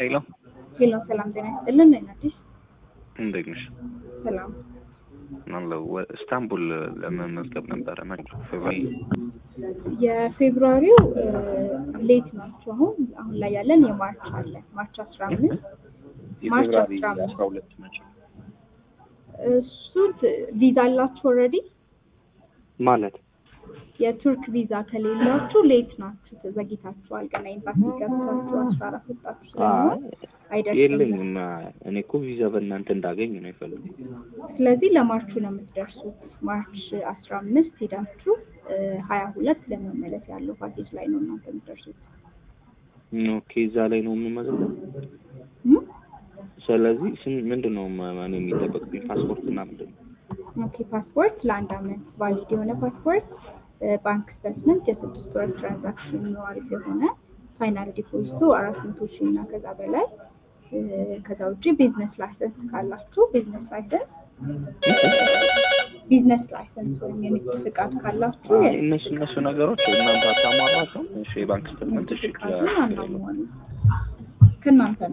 ሄሎ ሄሎ ሰላም ጤና ይስጥልን። ነኝ አዲስ እንዴት ነሽ? ሰላም አለው ኢስታንቡል ለመመዝገብ ነበረ መጪ ፌብሩዋሪ የፌብሩዋሪው ሌት ናቸው። አሁን አሁን ላይ ያለን የማርች አለ ማርች አስራ አምስት ማርች የፌብሩዋሪ አስራ አምስት አስራ ሁለት መጪ እሱ ቪዛ አላችሁ ኦልሬዲ ማለት የቱርክ ቪዛ ከሌላችሁ ሌት ናችሁ፣ ተዘግይታችኋል። ገና ኤምባሲ ገብታችሁ አስራ አራት ወጣችሁ ስለሆነ አይደርስም። የለኝም። እኔ እኮ ቪዛ በእናንተ እንዳገኝ ነው የፈለጉት። ስለዚህ ለማርቹ ነው የምትደርሱት። ማርች አስራ አምስት ሄዳችሁ ሀያ ሁለት ለመመለስ ያለው ፓኬጅ ላይ ነው እናንተ የምትደርሱት። ኦኬ እዛ ላይ ነው የምመዘገብ። እም? ስለዚህ ስም- ምንድን ነው ማ- ማን የሚጠበቅብኝ ፓስፖርት እና ምንድን ነው? ኦኬ ፓስፖርት ለአንድ አመት ቫሊድ የሆነ ፓስፖርት፣ ባንክ ስቴትመንት፣ የስድስት ወር ትራንዛክሽን አሪፍ የሆነ ፋይናል ዲፖዚቱ አራት መቶ ሺህ እና ከዛ በላይ እ፣ ከዛ ውጭ ቢዝነስ ላይሰንስ ካላችሁ ቢዝነስ ላይሰንስ ቢዝነስ ላይሰንስ ወይም የንግድ ፍቃድ ካላችሁ አይ፣ እነሱ እነሱ ነገሮች እናንተ አታሟሏቸው። እሺ የባንክ ስቴትመንት እሺ ፍቃዱን አናሟሉ ከእናንተ ነው